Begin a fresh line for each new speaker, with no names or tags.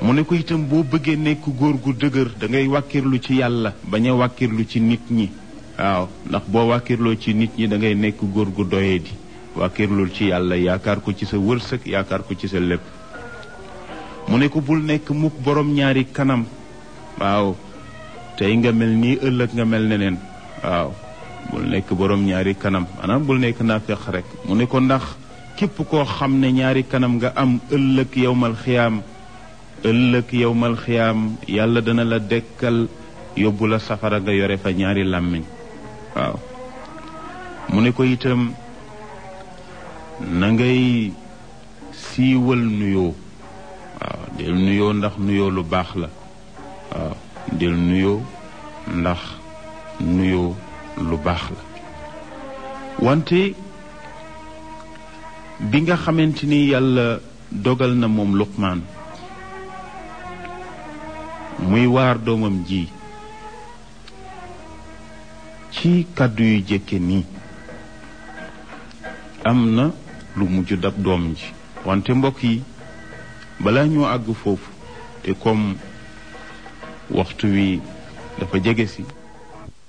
mu ne ko itam boo bëggee nekk góor gu dëgër da ngay wàkkirlu ci yàlla bañ a wàkkirlu ci nit ñi waaw ndax boo wàkkirloo ci nit ñi da ngay nekk góor gu doyee di wàkkirlul ci yàlla yaakaar ko ci sa wërsëg yaakaar ko ci sa lépp mu ne ko bul nekk mukk borom ñaari kanam waaw tey nga mel nii ëllëg nga mel neneen waaw bul nekk borom ñaari kanam maanaam bul nekk naafeq rek mu ne ko ndax képp koo xam ne ñaari kanam nga am ëllëg yowmal xiyaam ëllëg yowmal xiyaam yàlla dana la dekkal yóbbu la safara nga yore fa ñaari làmmiñ waaw mu ne ko itam na ngay siiwal nuyoo waaw del nuyoo ndax nuyoo lu baax la waaw del nuyoo ndax nuyoo lu baax la wante bi nga xamante ni yàlla dogal na moom luqmaan muy waar doomam ji ci kàddu yu jëkke nii am na lu mujj dab doom ji wante mbokk yi balaa ñoo àgg foofu te comme waxtu wi dafa jege si